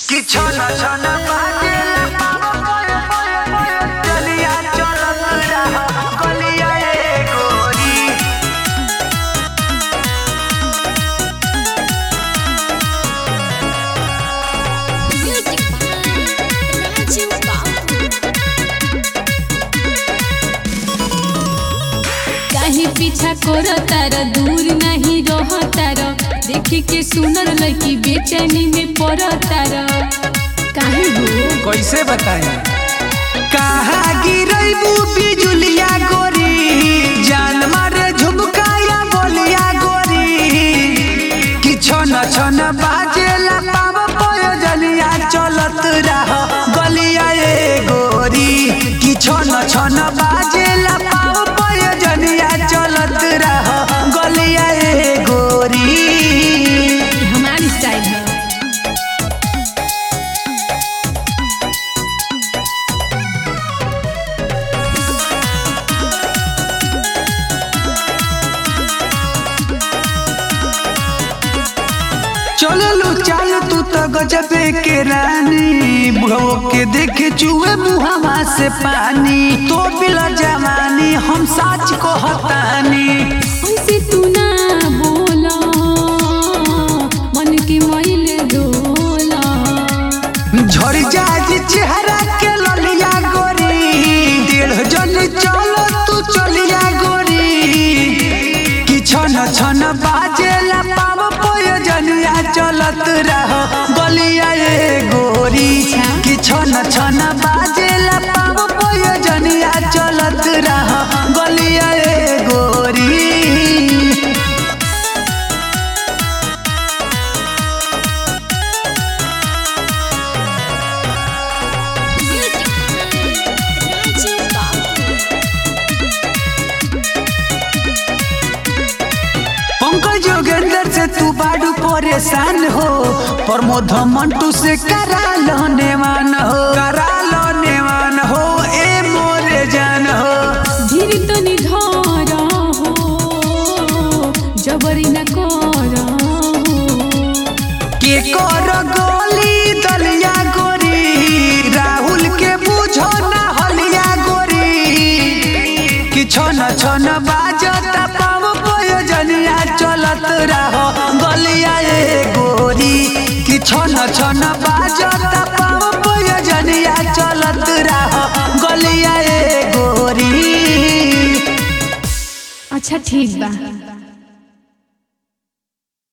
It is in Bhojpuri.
कि छन छन बाजेला पाव पय पय पय चलिया चलत रह गलिया ए गोरी Music by Raju Babu. काहे पीछा करो तार दूर नहीं रह तार देखे के सुनर लड़की बेचैनी में पड़ तार काहे हो कैसे बताई कहा गिरैबू बिजुलिया गोरी जान मारे झुमकाया बोलिया गोरी कि छन छन बाजेला पाव पय जलिया चलत रह गलिया ए गोरी कि छन छन बाजेला पाव पय जलिया चलत रह गलिया ए गोरी ये हमारी स्टाइल है चललू चाल तू तो गजबे के रानी बुढ़ो के देखे चुए मुहवा से पानी तो बिला जवानी हम साच को हतानी ऐसे तू ना बोला मन के मैल डोला झड़ जाए चेहरा के ललिया गोरी डेढ़ जन चलो तू चलिया गोरी कि छन छन बाजेला पाव प्रयोजनिया चलत रह गलिया ए गोरी कि छन छन बाजेला पाव प्रयोजनिया चलत रह गलिया ए गोरी Music by Raju Babu. Pankaj Jogendra से तू बाडू परेशान हो प्रमोद मंटू से करा लो नेवान हो करा लो नेवान हो ए मोरे जान हो धीर तो निधार हो जबरी न कर हो के कर गोली दलिया गोरी राहुल के बुझो ना हलिया गोरी कि छन छन बाजता पाव प्रयोजनिया चलत रहो गलिया ए गोरी कि छन छन बाजता पाव प्रयोजनिया चलत रहो गलिया ए गोरी अच्छा ठीक बा